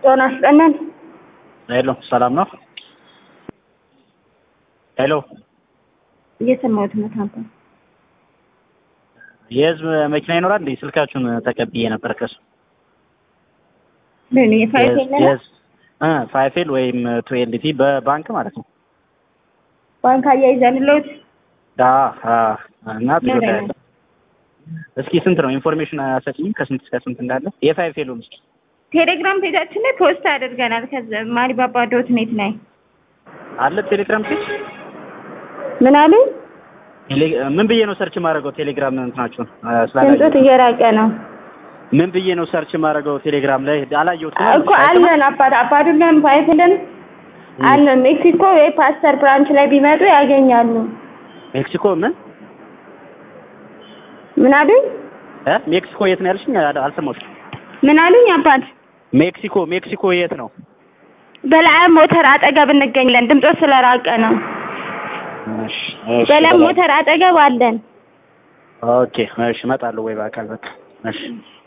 ጤና ይስጥልን። ሄሎ ሰላም ነው? ሄሎ እየሰማሁት ነው። ታንተ የህዝብ መኪና ይኖራል እንዴ? ስልካችሁን ተቀብዬ ነበር ከሱ ምን የፋይፍ የለንም የህዝብ እ ፋይፌል ወይም ቱኤልቲ በባንክ ማለት ነው። ባንክ አያይዘንልዎት ዳ አ እና ቶዮታ ነው። ያለ እስኪ ስንት ነው ኢንፎርሜሽን አሰጪኝ ከስንት እስከ ስንት እንዳለ የፋይፌሉን እስኪ ቴሌግራም ፔጃችን ላይ ፖስት አድርገናል። ከዛ ማሪባባ ዶት ኔት ላይ አለ ቴሌግራም ፔጅ ምን አሉ? ቴሌ- ምን ብዬ ነው ሰርች ማድረገው ቴሌግራም እንትናችሁን አ፣ ድምፆት ስላላየሁት እየራቀ ነው ምን ብዬ ነው ሰርች ማድረገው ቴሌግራም ላይ አላየሁትም እኮ አለን። አባት አባዱላም ፋይፍልን አለን። ሜክሲኮ ወይ ፓስተር ብራንች ላይ ቢመጡ ያገኛሉ። ሜክሲኮ ምን ምን አሉኝ? እ ሜክሲኮ የት ነው ያልሽኝ አል- አልሰማሁሽም ምን አሉኝ? አባት ሜክሲኮ ሜክሲኮ የት ነው በላይም ሞተር አጠገብ እንገኛለን። ድምፆት ስለራቀ ነው። እሺ እሺ በላይም ሞተር አጠገብ አለን። ኦኬ እሺ እመጣለሁ ወይ በአካል በቃ እሺ